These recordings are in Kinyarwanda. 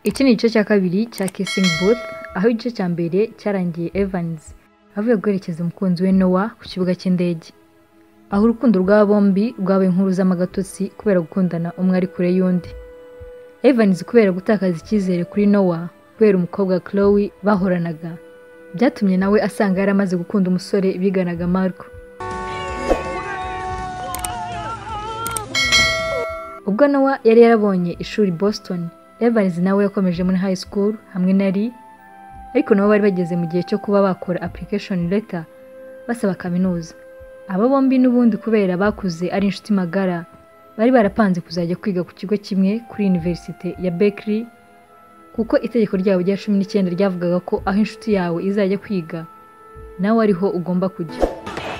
Iki ni igice cya kabiri cya Kissing Booth aho igice cya mbere cyarangiye Evans avuye guherekeza umukunzi we Noah ku kibuga cy'indege aho urukundo rw'aba bombi rwabaye inkuru z'amagatotsi kubera gukundana umwe ari kure y'undi Evans kubera gutakaza icyizere kuri Noah kubera umukobwa Chloe bahoranaga byatumye nawe asanga yari amaze gukunda umusore biganaga Marco ubwo Noah yari yarabonye ishuri i Boston Evans nawe yakomeje muri high school hamwe na Lee ariko nabo bari bageze mu gihe cyo kuba bakora application letter basaba kaminuza aba bombi n'ubundi kubera bakuze ari inshuti magara bari barapanze kuzajya kwiga ku kigo kimwe kuri Universite ya Berkeley kuko itegeko ryabo rya cumi n'icyenda ryavugaga ko aho inshuti yawe izajya kwiga nawe ariho ugomba kujya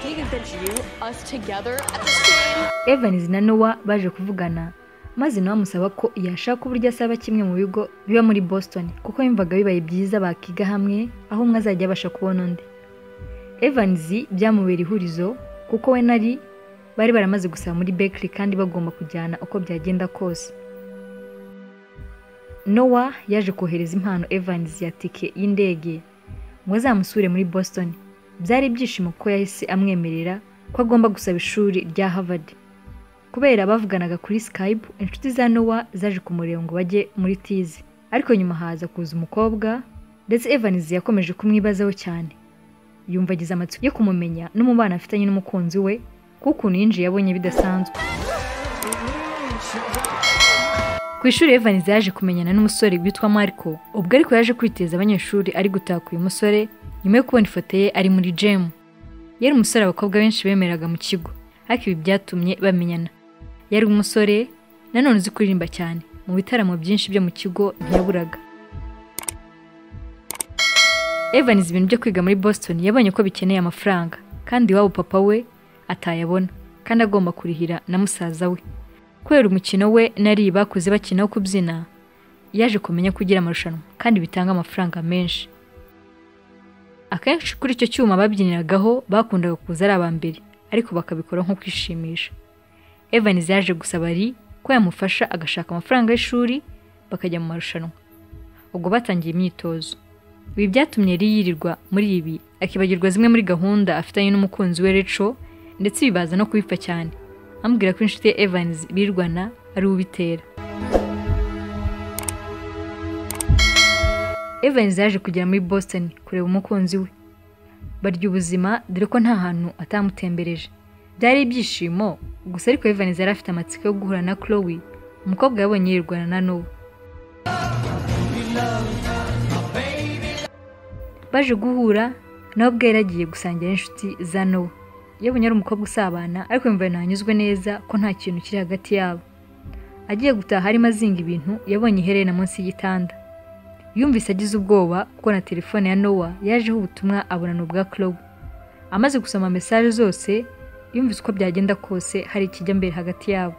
Vegan bitch, you, us together at the same Evans na Noah baje kuvugana maze nawe amusaba ko yashaka uburyo asaba kimwe mu bigo biba muri Boston kuko yumvaga bibaye byiza bakiga hamwe aho umwe azajya abasha kubona undi Evans byamubera ihurizo kuko we na Lee bari baramaze gusaba muri Berkeley kandi bagomba kujyana uko byagenda kose Noah yaje kohereza impano Evans ya tike y'indege ngo azamusure muri Boston byari ibyishimo ko yahise amwemerera ko agomba gusaba ishuri rya Harvard kubera bavuganaga kuri Skype inshuti za Noah zaje kumureba ngo bajye muri tizi ariko nyuma haza kuza umukobwa ndetse Evans yakomeje kumwibazaho cyane yumva agize amatsiko yo kumumenya n'umubano afitanye n'umukunzi we kuko ukuntu yinjiye yabonye bidasanzwe ku ishuri Evans yaje kumenyana n'umusore witwa Marco ubwo ariko yaje kwiteza abanyeshuri ari gutaka uyu musore nyuma yo kubona ifoto ye ari muri gym yari umusore abakobwa benshi bemeraga mu kigo ariko ibi byatumye bamenyana yari umusore nanone uzi kuririmba cyane mu bitaramo byinshi byo mu kigo ntiyaburaga Evans ibintu byo kwiga muri Boston yabonye ko bikeneye amafaranga kandi iwabo papa we atayabona kandi agomba kurihira na musaza we kubera umukino we nari bakuze bakina wo kubyina yaje kumenya ko ugira amarushanwa kandi bitanga amafaranga menshi akenshi kuri icyo cyuma babyiniragaho bakundaga kuza ari aba mbere ariko bakabikora nko kwishimisha Evans yaje gusaba Lee ko yamufasha agashaka amafaranga y'ishuri bakajya mu marushanwa ubwo batangiye imyitozo ibi byatumye Lee yirirwa muri ibi akibagirwa zimwe muri gahunda afitanye n'umukunzi we Rachel ndetse bibaza no kubipfa cyane amubwira ko inshuti ye Evans birwana ari ubitera Evans yaje kugera muri Boston kureba umukunzi we barya ubuzima dore ko nta hantu atamutembereje byari ibyishimo gusa ariko Evans yari afite amatsiko yo guhura na Chloe umukobwa yabonye yirwana na Noah baje guhura nawe ubwe yari agiye gusangira n'inshuti za Noah yabonye ari umukobwa usabana ariko yumva ntanyuzwe neza ko nta kintu kiri hagati yabo agiye gutaha arimo azinga ibintu yabonye iherena munsi y'igitanda yumvise agize ubwoba kuko na telefone ya Noah yajeho ubutumwa abonana ubwa Chloe amaze gusoma mesaje zose yumvise uko byagenda kose hari ikijya mbere hagati yabo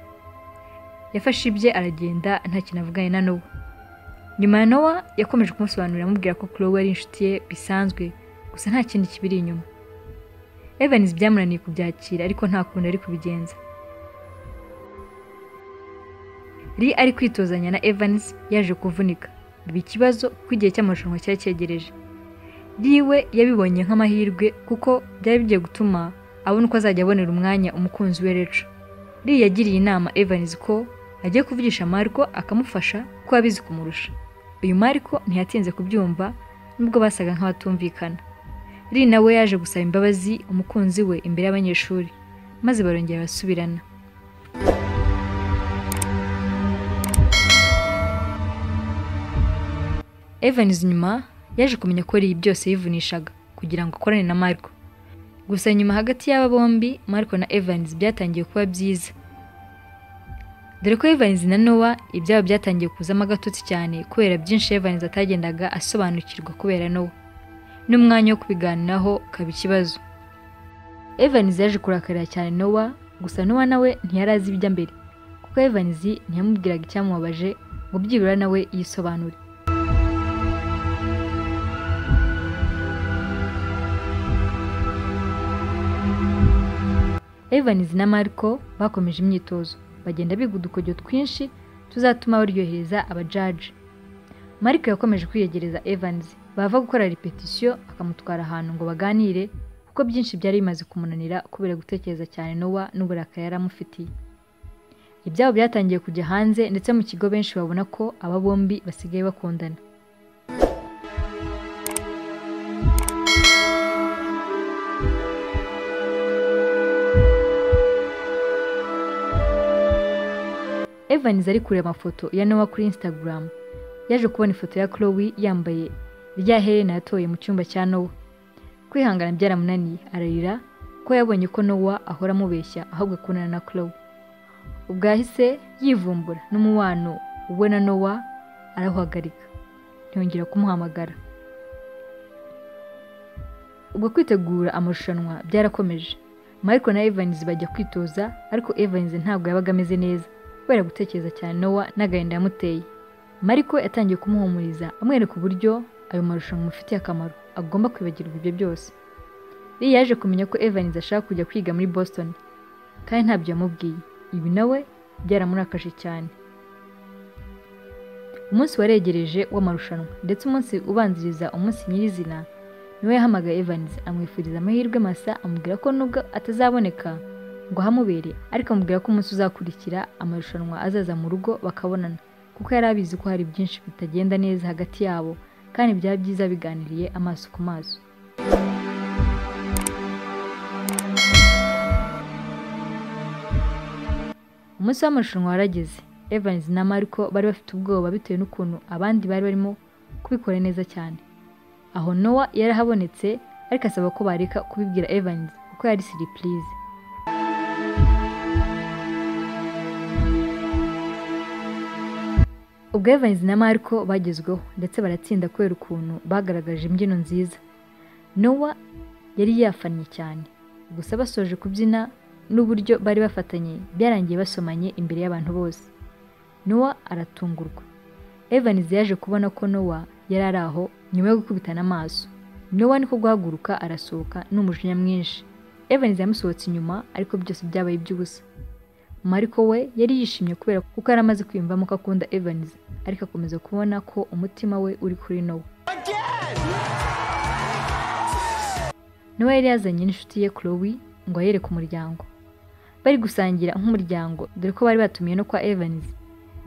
yafashe ibye aragenda nta kintu avuganye na Noah nyuma ya Noah yakomeje kumusobanurira amubwira ko Chloe ari inshuti ye bisanzwe gusa nta kindi kibiri inyuma Evans byamunaniye kubyakira ariko nta kundi ari kubigenza Lee ari kwitozanya na Evans yaje kuvunika biba ikibazo kuko igihe cy'amarushanwa cyari cyegereje riwe yabibonye nk'amahirwe kuko byari bigiye gutuma abona uko azajya abonera umwanya umukunzi we Rachel Lee yagiriye inama Evans ko agiye kuvugisha Marco akamufasha kuko abizi kumurusha uyu Marco ntiyatinze kubyumva nubwo basaga nk'abatumvikana Lee nawe yaje gusaba imbabazi umukunzi we imbere y'abanyeshuri maze barongera basubirana Evans nyuma yaje kumenya ko Lee byose yivunishaga kugira ngo akorane na Marco gusa nyuma hagati y'aba bombi Marco na Evans byatangiye kuba byiza dore ko Evans na Noah ibyabo byatangiye kuzamo agatotsi cyane kubera byinshi Evans atagendaga asobanukirwa kubera Noah n'umwanya wo kubiganiraho ukaba ikibazo Evans yaje kurakarira cyane Noah gusa Noah nawe ntiyari azi ibijya mbere kuko Evans ntiyamubwiraga icyamubabaje ngo byibura nawe yisobanure Evans na Marco bakomeje imyitozo bagenda biga udukojyo twinshi tuzatuma baryohereza abajaji marike yakomeje kwiyegereza Evans bava gukora repetisiyo akamutwara ahantu ngo baganire kuko byinshi byari bimaze kumunanira kubera gutekereza cyane Nowa n'uburakari yari amufitiye ibyabo byatangiye kujya hanze ndetse mu kigo benshi babona ko aba bombi basigaye bakundana Evans ari kureba amafoto ya Noah kuri Instagram yaje kubona ifoto ya Chloe yambaye rya herena yatoye mu cyumba cya Noah kwihangana byaramunaniye ararira ko yabonye ko Noah ahora amubeshya ahubwo akundana na Chloe ubwo yahise yivumbura n'umubano we na Noah arawuhagarika ntiyongera kumuhamagara ubwo kwitegura amarushanwa byarakomeje Michael na Evans bajya kwitoza ariko Evans ntabwo yabaga ameze neza kubera gutekereza cyane Nowa n'agahinda yamuteye Mariko yatangiye kumuhumuriza amwereka uburyo ayo marushanwa amufitiye akamaro agomba kwibagirwa ibyo byose Lee yaje kumenya ko Evans ashaka kujya kwiga muri Boston kandi ntabyo yamubwiye ibi nawe byaramurakaje cyane umunsi waregereje w'amarushanwa ndetse umunsi ubanziriza umunsi nyirizina niwe yahamagaye Evans amwifuriza amahirwe masa amubwira ko nubwo atazaboneka ngo ahamubere ariko amubwira ko umunsi uzakurikira amarushanwa azaza mu rugo bakabonana kuko yari abizi ko hari byinshi bitagenda neza hagati yabo kandi byaba byiza biganiriye amaso ku maso umunsi w'amarushanwa warageze Evans na Marco bari bafite ubwoba bitewe n'ukuntu abandi bari barimo kubikora neza cyane aho Noah yarahabonetse ariko asaba ko bareka kubibwira Evans kuko yari siripurize ubwo Evans na Marco bagezweho ndetse baratsinda kubera ukuntu bagaragaje imbyino nziza Noah yari yafannye cyane gusa basoje kubyina n'uburyo bari bafatanye byarangiye basomanye imbere y'abantu bose Noah aratungurwa Evans yaje kubona ko Noah yari ari aho nyuma yo gukubitana amaso Noah niko guhaguruka arasohoka n'umujinya mwinshi Evans yamusohotse inyuma ariko byose byabaye iby'ubusa Mariko we yari yishimye kubera kuko yari amaze kwiyumvamo ko akunda Evans ariko akomeza kubona ko umutima we uri kuri Nowa Nowa yari yazanye n'inshuti ye Chloe ngo ayereke umuryango bari gusangira nk'umuryango dore ko bari batumiye no kwa Evans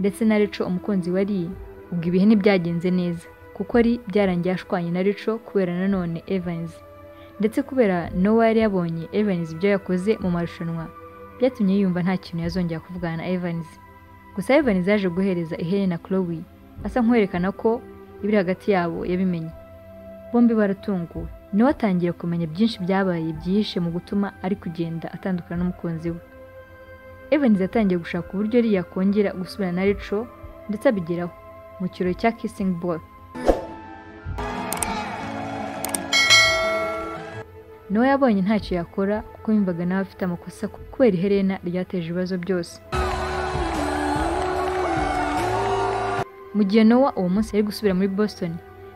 ndetse na Reco umukunzi wa Lee ubwo ibihe ntibyagenze neza kuko ari byarangiye ashwanye na Reco kubera nanone Evans ndetse kubera Nowa yari yabonye Evans ibyo yakoze mu marushanwa byatumye yumva nta kintu yazongera kuvugana na Evans gusa Evans yaje guhereza iherena Chloe asa nk'uwerekana ko ibiri hagati yabo yabimenye bombi baratunguwe niwe atangiye kumenya byinshi byabaye byihishe mu gutuma ari kugenda atandukana n'umukunzi we Evans yatangiye gushaka uburyo yari yakongera gusubirana na Reco ndetse abigeraho mu kirori cya Kissing Ball Nowa yabonye ntacyo yakora kuko yumvaga nawe afite amakosa kubera iherena ryateje ibibazo byose mu gihe Nowa uwo munsi yari gusubira muri Boston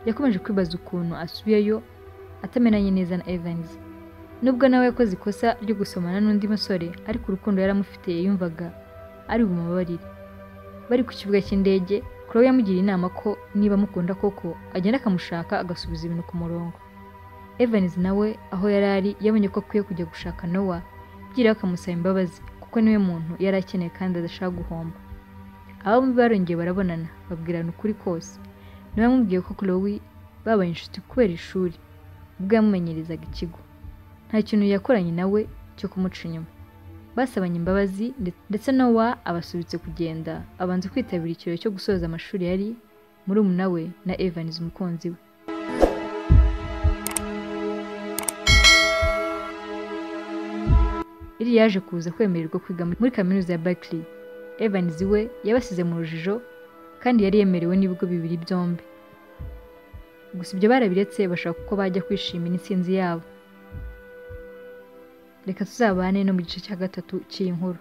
yakomeje kwibaza ukuntu asubiyeyo atamenanye neza na Evans nubwo nawe yakoze ikosa ryo gusomana n'undi musore ariko urukundo yaramufitiye yumvaga ari bumubabarire bari ku kibuga cy'indege Chloe yamugiriye inama ko niba amukunda koko agenda akamushaka agasubiza ibintu ku murongo Evans nawe aho yari ari yabonye ko akwiye kujya gushaka Nowa byira akamusaba imbabazi kuko niwe muntu yari akeneye kandi adashaka guhomba abo bombi barongeye barabonana babwirana ukuri kose niwe yamubwiye ko Chloe babaye inshuti kubera ishuri ubwo yamumenyerezaga ikigo nta kintu yakoranye nawe cyo kumuca inyuma basabanye imbabazi ndetse Nowa abasubitse kugenda abanza kwitabira ikirori cyo gusoza amashuri yari muri umuna we na Evans umukunzi we iri yaje kuza kwemererwa kwiga muri kaminuza ya Berkeley Evans we yabasize mu rujijo kandi yari yemerewe n'ibigo bibiri byombi gusa ibyo barabiretse bashaka uko bajya kwishimira intsinzi yabo reka tuzabane no mu gice cya gatatu cy'iyi nkuru